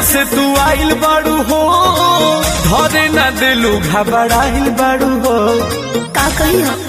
से तू आइल बाड़ू हो धरे न दिलू घबराइल बाड़ू हो का कही हो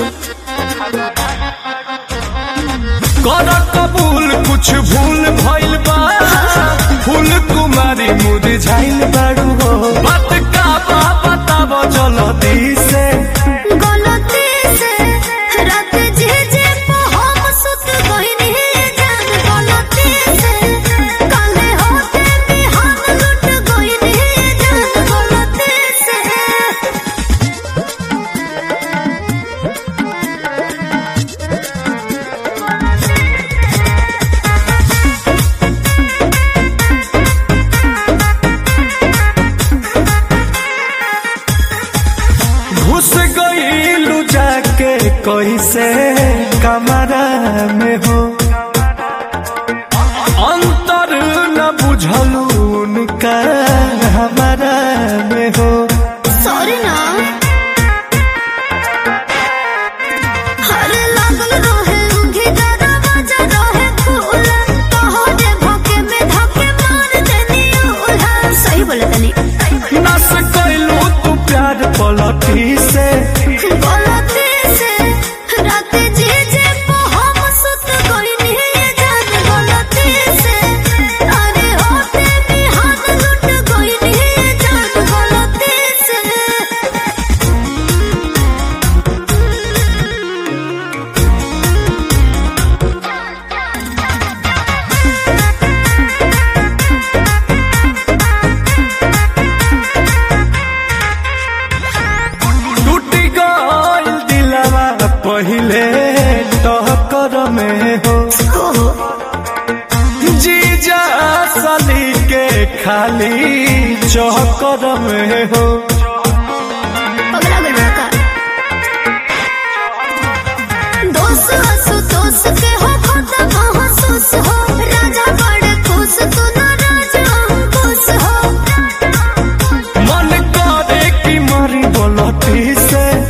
कर कबूल कुछ भूल भइल बा फूल कुमारी मुरझाइल बाड़ू हो बात का बा बताब जल्दी से गलती से रात जे जे पे हम सुत गइनी जान गलती से काले होते बिहान लुट गइनी जान गलती से घुस गईलू जाके कैसे कमरा में हो अंतर न बुझलू उनका हमारा में हो सॉरी ना हर लागल रहे उंगी दरवाजा रहे खुला तोहरे भोके में धके मार देनी उल्हा सही बोले तनी नस कैलू तू प्यार पलटी से गलती से रात जे जे पे हम सुत गइनी जान गलती से अरे होते बिहान लुट गइनी जान गलती से टूट गईल दिलवा पहिले टहकर में हो जीजा सली के खाली चौकर में हो पगला गइल बा का दोस्त हंसू दोस्त के हो खाता महसूस हो राजा बड़े खुश तू ना राजा अंकुश हो मन करे कि मरी बोलती से